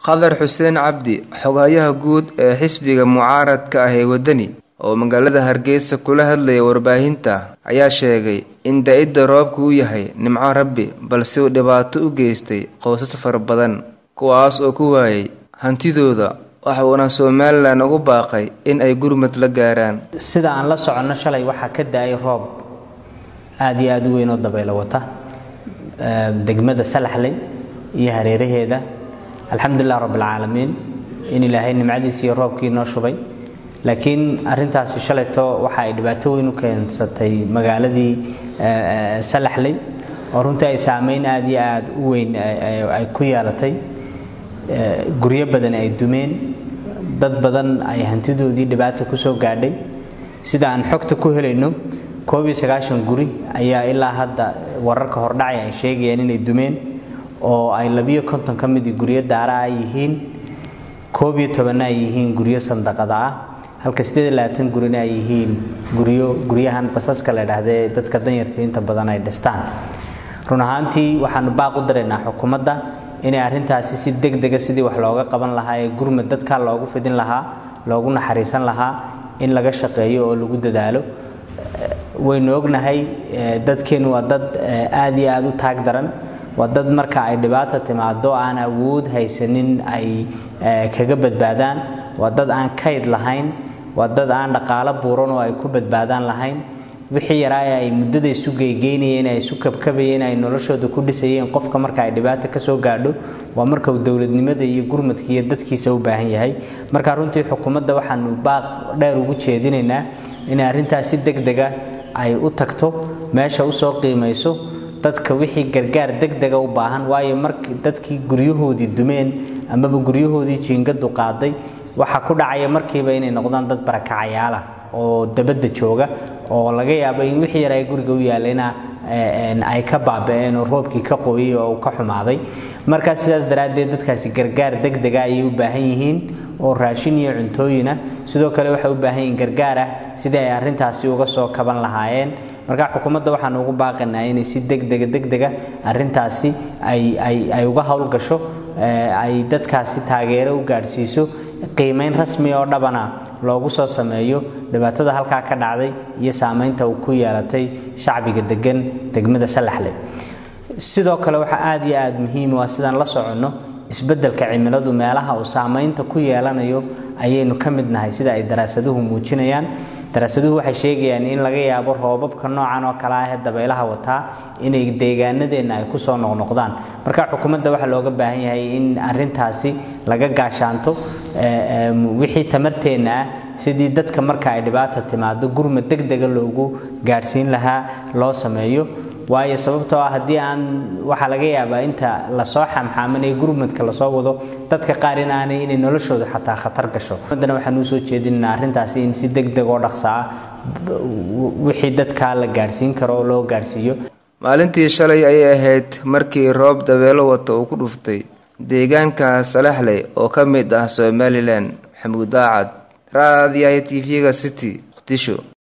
qadar xuseen cabdi xoghayaha guud ee xisbiga mucaaradka ah ee waddani oo magaalada hargeysa kula hadlaya warbaahinta ayaa sheegay in da-idda roobku uu yahay nimco rabbi balse uu dhibaato u geystay qoysas fara badan kuwaas oo ku waayay hantidooda waxa uuna somalilan ugu baaqay in ay gurmad la gaaraan sida aan la soconno shalay waxaa ka da-ay roob aada iyo aada u weyn oo dabaylo wata degmada salaxley iyo hareeraheeda alxamdulilah rabbilcaalamiin in ilaahay nimcadiisa iyo roobkii noo shubay laakiin arintaasi shalayto waxa ay dhibaato weyn u keensatay magaaladii salaxley oo runtii ay saameyn aada iyo aada u weyn ay ku yeelatay guryo badan ay dumeen dad badan ay hantidoodii dhibaata kusoo gaadhay sida aan xogta ku helayno koob iyo sagaashan guri ayaa ilaa hadda wararka hordhacay ay sheegayaan inay dumeen oo ay labiyo konton ka midii guryo daara ah yihiin koob iyo tobanna ay yihiin guryo sandaqada ah halka sideed iyo labaatan gurina ay yihiin guryo guryahan basaska la idhaahdee dadka danyarta inta badan ay dhistaan run ahaantii waxaanu baaq u daraynaa xukuumadda inay arrintaasi si deg dega sidii wax looga qaban lahaa ee gurmad dadka loogu fidin lahaa loogu naxariisan lahaa in laga shaqeeyo oo lagu dadaalo waynu ognahay dadkeennu waa dad aada iyo aada u taag daran waa dad marka ay dhibaata timaado aan awood haysanin ay kaga badbaadaan waa dad aan kayd lahayn waa dad aan dhaqaalo buuran oo ay ku badbaadaan lahayn wixii yaraaya ay muddada isu geygeynayeen ay isu kabkabayeen ay noloshooda ku dhisayeen qofka marka ay dhibaata kasoo gaadho waa marka uu dowladnimada iyo gurmadka iyo dadkiisa u baahan yahay marka runtii xukuumadda waxaanu baaq dheer ugu jeedinaynaa inay arrintaas si deg dega ay u tagto meesha usoo qiimayso dadka wixii gargaar degdega u baahan waayo mark dadkii guryahoodii dumeen amaba guryahoodii jiingadu qaaday waxaa ku dhacaya markiiba inay noqdaan dad barakacayaala oo dabadda jooga oo laga yaabo in wixii yar ay guriga u yaallayna ay ka baaba-een oo roobkii ka qoyay oo uu ka xumaaday markaa sidaas daraaddeed dadkaasi gargaar degdega ayay u baahan yihiin oo raashin iyo cuntooyina sidoo kale waxay u baahan yihiin gargaar ah sidii ay arrintaasi uga soo kaban lahaayeen markaa xukuumadda waxaanu ugu baaqaynaa inay si degdega degdega arrintaasi ay ay ay uga howlgasho ay dadkaasi taageero u gaadhsiiso qiimeyn rasmi oo dhabana loogu soo sameeyo dhibaatada halkaa ka dhacday iyo saameynta uu ku yeelatay shacbiga degan degmada salaxle sidoo kale waxaa aada iyo aada muhiim waa sidaan la soconno isbeddelka cimiladu meelaha uu saameynta ku yeelanayo ayaynu ka mid nahay sida ay daraasaduhu muujinayaan daraasaduhu waxay sheegayaan in laga yaabo roobabka noocan oo kale ah ee dabaylaha wataa inay deegaanadeenna ay kusoo noqnoqdaan marka xukuumadda waxaa looga baahan yahay in arintaasi laga gaashaanto wixii tamarteenna ah sidii dadka marka ay dhibaata timaado gurmad degdega loogu gaadhsiin lahaa loo sameeyo waayo sababtoo ah haddii aan waxaa laga yaabaa inta lasoo xamxaamanaya gurmadka lasoo wado dadka qaar in aanay inay noloshooda xataa khatar gasho haddana waxaan usoo jeedinaa arrintaasi in si deg deg oo dhaqsa ah wixii dadkaa la gaadhsiin karo oo loo gaadhsiiyo maalintii shalay ayay ahayd markii roob dabeelo wata uu ku dhuftay deegaanka salaxley oo ka mid ah somalilan maxamuud daacad raadiyaha t v-ga city muqdisho